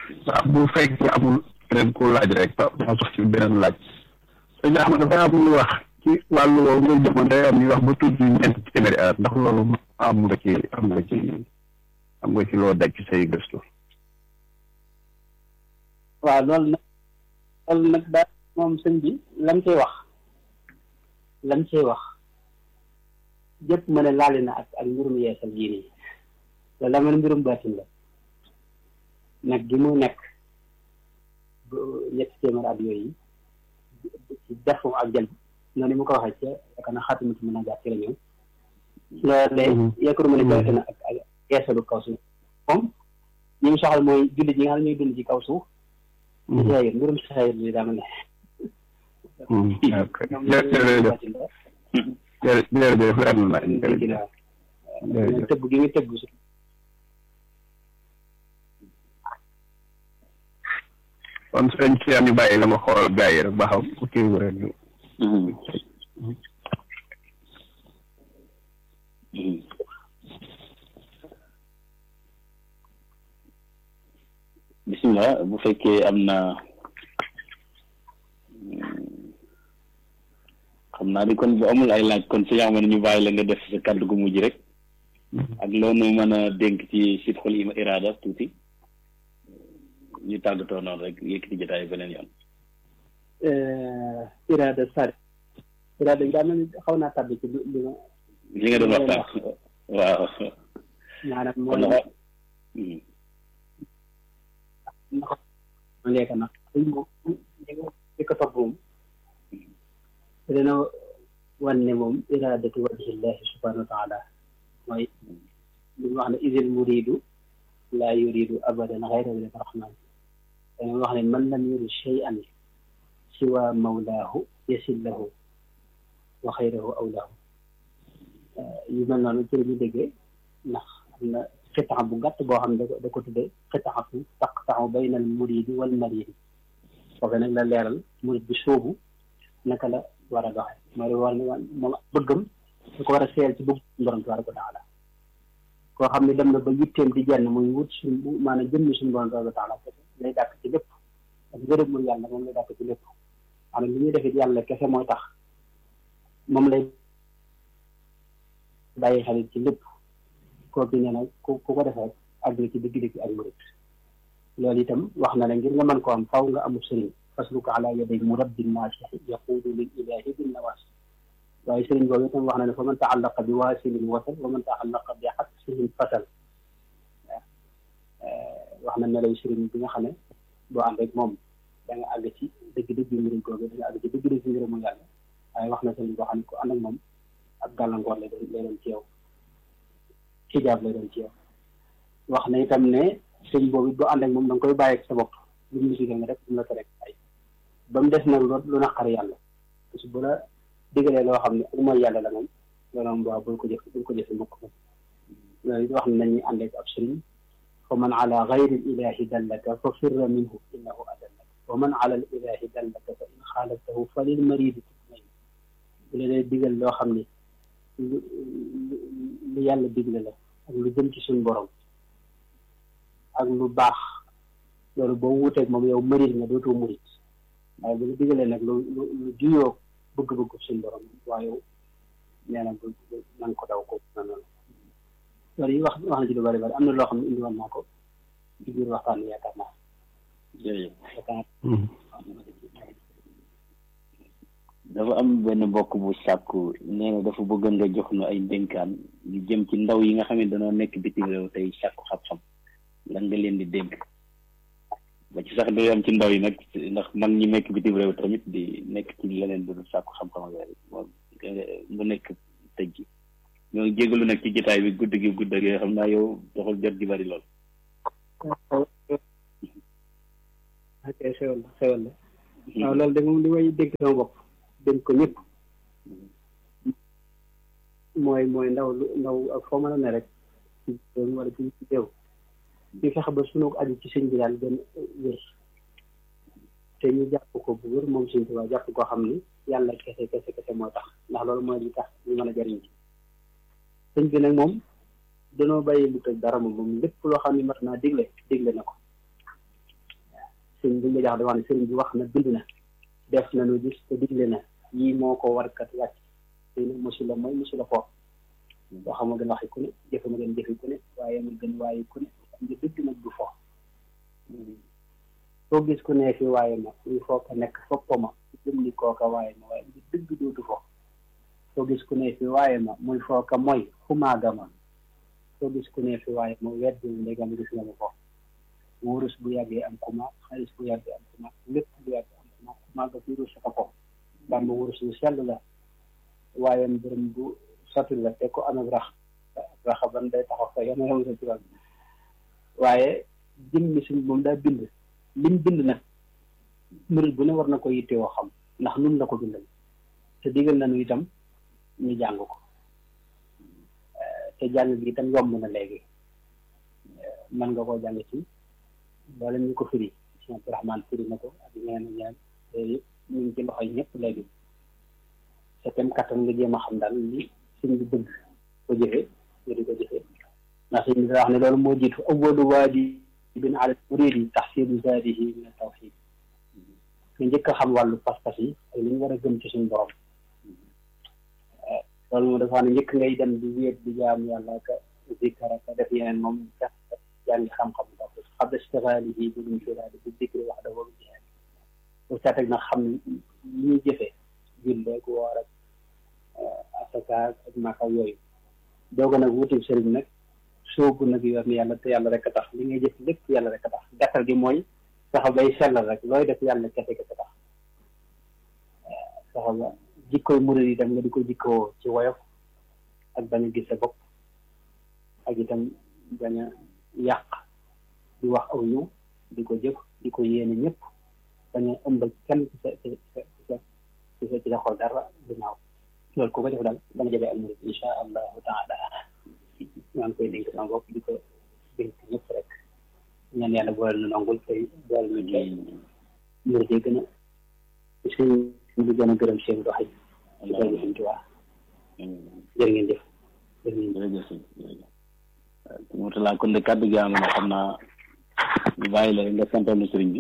waaw bu fekkee amul keneen ku laaj rek ma sax ci beneen laaj sëñ Ahmad dafa am lu wax ci wàllu woowu nga jamono day am ñuy wax ba tudd ñeent téeméeri at ndax loolu am nga ci am nga ci am nga ci loo daj ci say gëstu waaw loolu nag loolu nag daal moom sëñ bi lam cay wax lam cay wax jëpp ma ne laali na ak ak mbirum yeesal yii nii loolu la man mbirum baatin la nag gi mu nekk ñetti téeméer at yooyu ci defu ak jël noonu mu ko waxee ca yaakaar naa xaatimatu mën a jaar ci la ñëw loolu de yaakaar ma ne jawte na ak ak yeesalu kaw suuf moom ñi mu soxal mooy jullit yi nga xam ne ñuy dund ci kaw suuf di saayir mbirum saayir li daa ma ne jërëjëf leer na la tëbb gi muy tëbb su kon sëñ ci ñu bàyyi la ma xool gaa yi rek ba xam ku kii rek ñu bisimilah bu fekkee am na xam naa di kon bu amul ay laaj kon si yaama ne ñu bàyyi la nga def sa kàddu gu mujj rek ak loolu mën a dénk ci sidxul ima iraada tuuti ñu tàggatoo noonu rek yëkkati jotaay beneen yoon iraada sari iraada bi daa mel ni xaw naa tàbbi ci li ma li nga doon waxtaan waaw maanaam kon mooy nag léegi nag suñ moom li ko topp moom dina wan ne moom iraadatu wajhillahi subhanahu wa taala mooy li mu wax ne isil muridu laa yuridu abadan xayra wajhi rahman dañu wax ne man lam yurid shay'an siwa mawlaahu yasil lahu wa xayrahu awlaahu yu mel noonu ci la ñu déggee ndax am na xitaxa bu gàtt boo xam ne da ko tuddee xitaxatu taqtaxu bayna al muridi wal maridi foofu nag la leeral murid bi sóobu naka la war a doxe mooy war ne moom bëggam da ko war a seel ci bëgg borom tabaraka wa taala koo xam ne dem na ba yitteem di jenn muy wut suñ maanaam jëmmi suñu borom tabaraka wa taala lay dàkk ci lépp ak ngërëm mu yàlla moom lay dàkk ci lépp maanaam li ñuy defit yàlla kese mooy tax moom lay bàyyi xalit ci lépp kooku nee na ku ku ko defee àgg ci digg-digg ak murid loolu itam wax na ne ngir nga mën ko am faw nga amul sëriñ fasluka ala yaday murabbin naasixi yaquudu lil ilahi bin nawaas waaye sëriñ boobu itam wax na ne fa man taallaqa bi waasilin wasal wa man taallaqa bi xabsihin fasal wax na melay sëriñ bi nga xam ne boo ànd rek moom da nga àgg ci dëgg-dëgg murid googu da nga àgg ci dëgg-dëgg ngërëmu yàlla waaye wax na sëriñ boo xam ne ko ànd ak moom ak gàllankoor lay doon lay doon ci yow xijaab lay doon ci yow wax na itam ne sëñ boobu boo ànd ak moom da nga koy bàyyi ak sa bopp lu mu musique nga rek lu mu la ko rek ay ba mu des nag lu naqar yàlla parce que bu la digalee loo xam ne ak mooy yàlla la moom loolu moom waaw bul ko jëf bul ko jëf mukk moom loolu wax na nañuy ànd ak ab sëriñ fa man ala gayri ilahi dallaka fa firra minhu innahu adallaka wa man ala al ilahi dallaka fa in xaalaftahu fa lil maridi tutmain bu la dee digal loo xam ne lu lu yàlla digle la ak lu jëm ci suñu borom ak lu baax loolu boo wuuteeg moom yow mërit nga dootoo murit waaye bu la digalee nag lu lu lu juyoo bëgg-bëgg suñu borom waaye nee na bu na nga ko daw ko na noonu loolu yi wax wax na ci lu bari bari am na loo xam ne indi woon naa ko ci biir waxtaan bi yaakaar naa jërëjëf yaakaar dafa am benn mbokk bu sàkku nee na dafa bëgg nga jox nu ay dénkaan yu jëm ci ndaw yi nga xam ne dañoo nekk bitim réew tey sàkku xam-xam lan nga leen di dénk ba ci sax day am ci ndaw yi nag ndax mag ñi nekk bitim réew tamit di nekk ci leneen du dul sàkku xam-xam ak yooyu moom mu nekk tëj gi ñoo ngi jégalu nag ci jotaay bi gudd gi gudd ak yooyu xam naa yow doxul jot gi bari lool. ok xewal la xewal la waaw loolu de moom li may dégg sama bopp dénk ko ñëpp mooy mooy ndaw lu ndaw ak foo mën a ne rek ci réew wala ci ci réew di fexe ba sunu aju ci sëñ bi daal gën wér te ñu jàpp ko bu wér moom sëñ Tuubaa jàpp koo xam ni yàlla kese kese kese moo tax ndax loolu mooy li tax ñu mën a jariñ ci sëñ bi nag moom danoo bàyyi lu tëj dara moom moom lépp loo xam ne mat naa digle digle na ko sëriñ bi nga jax di wax ne sëriñ bi wax na bind na def na nu gis te digle na yii moo ko warkat wàcc tey nag mosu la mooy mosu la foofu boo xam ma gën waxi ku ne jëfe ma gën jëfe ku ne waaye ma gën waaye ku ne xam nga dëgg nag du fo soo gis ku ne fi waaye ma muy foo ko nekk foppa ma jëm ni kooka waaye ma waaye nga dëgg dootu fo soo gis ku ne fi waaye ma muy foo ko mooy xumaaga ma soo gis ku ne fi waaye ma weddi ndegam gis nga ma fo wurus bu yàggee am kuma xaalis bu yàggee am kuma lépp bu yàggee am kuma xumaaga fi rus ko fo bamba wurus bu sell la waaye mbërëm bu sotti la te ko amee rax raxa ban day taxaw fa yama yama sa tubaab waaye jëmmi suñ moom daa bind lim bind nag murid bu ne war na ko yittewoo xam ndax nun la ko bindal te digal nañu itam ñu jàng ko te jàng gi itam yomb na léegi mën nga koo jàng ci wala ñu ko firi si Abdourahmane firi na ko ak ñeneen ñeneen te ñu ngi ci loxoy ñëpp léegi te tem kattan nga jéem a xam daal li suñ bi bëgg ko jëfee nga di ko jëfee ndax suñ bi wax ne loolu moo jiitu awwalu waajibin ala muridi tahsilu zaadihi min tawxid nga njëkk a xam wàllu pas-pas yi ak li ñu war a gëm ci suñu borom loolu moom dafa xam ne njëkk ngay dem di wéet di jaam yàlla ka zikkar ka def yeneen moom sax jàngi xam-xam ndax xam da istigaalihi bi ñu firaadi bi zikri wax da boobu jihaad bu saa teg nag xam li ñuy jëfee julleeg woor ak asaka ak maka yooyu dooga nag wutim sëriñ nag soobu nag yoon yàlla te yàlla rek a tax li ngay jëf lépp yàlla rek a tax gàttal gi mooy saxa bay sellal rek looy def yàlla kese kese tax saxa ba jikkoy murid yi dem nga di ko jikkoo ci woyof ak bañ a gis sa bopp ak itam bañ a yàq di wax aw yiw di ko jëf di ko yéene ñëpp bañ a ëmb kenn ci sa ci sa ci sa ci sa xol dara du ñaaw loolu ku ko def daal da nga jëlee ak murid insha allahu taala maa ngi koy dénk sama bopp di ko dénk ñëpp rek ñaan yàlla boole nu nangul tey boole nu tey murid yi gën a suñ bi gën a gërëm seen dox yi ci doy suñ tuwaa jërë ngeen jëf jërë ngeen jërëjëf jërëjëf Mourtala kon de kàddu gi am na xam naa ñu bàyyi la nga santoon na sëriñ bi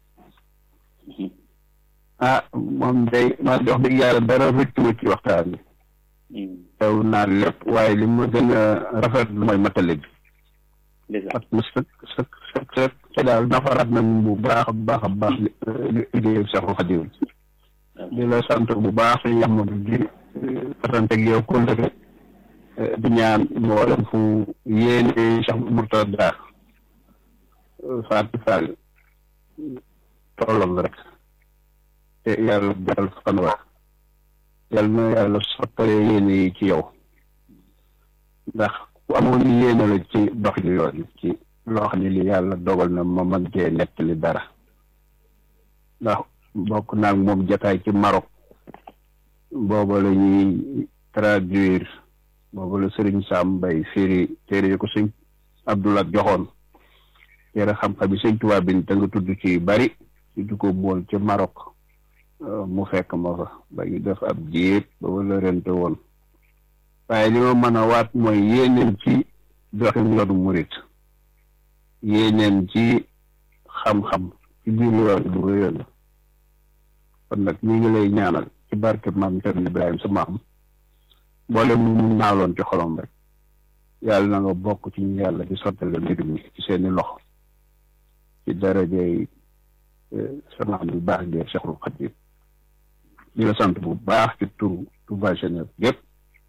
ah moom day ma jox dëgg yàlla dara rëccu ci waxtaan bi teew naa lépp waaye li ma gën a rafet mooy matale bi parce que sëkk sëkk sëkk sëkk te daal nafaraat nañ bu baax a baax a baax li liggéeyu Seexul Xadiim di la sant bu baax suñu yàmm di pasanteeg yow kóllëre di ñaan mboolem fu yéene Cheikh Mourtada Fatou Fall tolloon rek te yàlla jaral fan waa yàlla na yàlla sottale yéene yi ci yow ndax ku amoon yéene la ci dox li yoon ci loo xam ne li yàlla dogal na ma mën cee nettali dara ndax bokk naag moom jataay ci Maroc booba la ñuy traduire booba la sëriñ Sam Mbay firi téere yi ko sëñ Abdoulaye joxoon téere xam-xam yi sëñ Tuubaa bi te nga tudd ci bari ci du ko bool ci Maroc mu fekk ma fa ba ñu def ab jiit ba wala rente woon waaye li ma mën a waat mooy yéeneen ci doxin yoonu murit yéeneen ci xam-xam ci biir yoon bu rëy la kon nag ñu ngi lay ñaanal ci barke maam Cerno Ibrahima sa maam mboolem mu mu naaloon ci xolom rek yàlla na nga bokk ci ñu yàlla di sottale mbir mi ci seeni loxo ci darajey sa maam bu baax gi Cheikhul Khadim di la sant bu baax ci turu Touba Genève gépp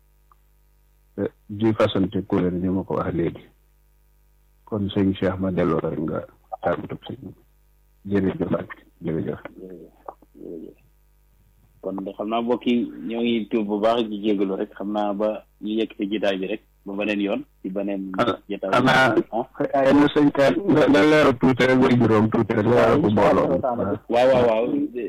di fasante kuréel ni ma ko wax léegi kon sëñ Cheikh ma delloo rek nga tàggatub sëñ jërëjëf ak jërëjëf kon de xam naa mbokk yi ñoo ngi tuub bu baax ci jégalu rek xam naa ba ñu yegg ci jotaay bi rek ba beneen yoon ci beneen jotaay xanaa yenn sëñ ka nga leeral tuuti rek way juróom tuuti rek leeral ko mbooloo waaw waaw waaw